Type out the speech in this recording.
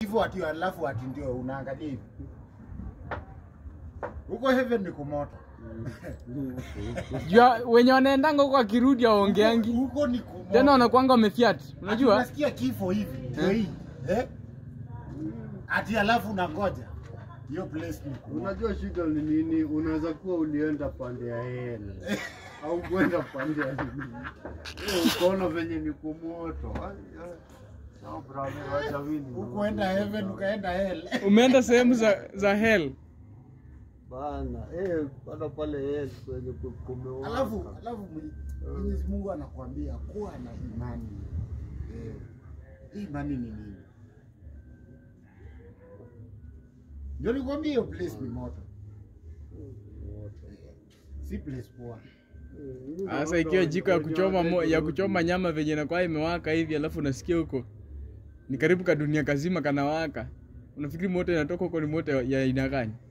hivyo ati alafu ati ndio unaangalia hivi huko heaven ni kumoto Jua wenye wanaendanga huko akirudi aongeangi. huko ni kumoto Tena wanakuanga wamefiat. Ati Unajua? unasikia kifo hivi ndio Eh? hii eh? ati alafu unangoja hiyo place ni kumoto Unajua shida ni nini? Unaweza kuwa ulienda pande ya hela au kwenda pande ya nini, Eh, ukaona venye ni kumoto. Ai, ai. Sawa, brother, wacha mimi. hukuenda heaven ukaenda hell Umeenda sehemu za za hell. bana, eh, bana pale hell kwenye ku- kumewaka. alafu alafu Mwe- Mwenyezi Mungu anakuambia kuwa na imani eh, hii imani ni nini ndio nikwambia hiyo place ni moto si place poa Sasa ikiwa jiko ya kuchoma mo, ya kuchoma nyama venye inakuwa imewaka hivi alafu unasikia huko ni karibu ka dunia kazima kanawaka. Unafikiri moto inatoka huko ni moto ya aina gani?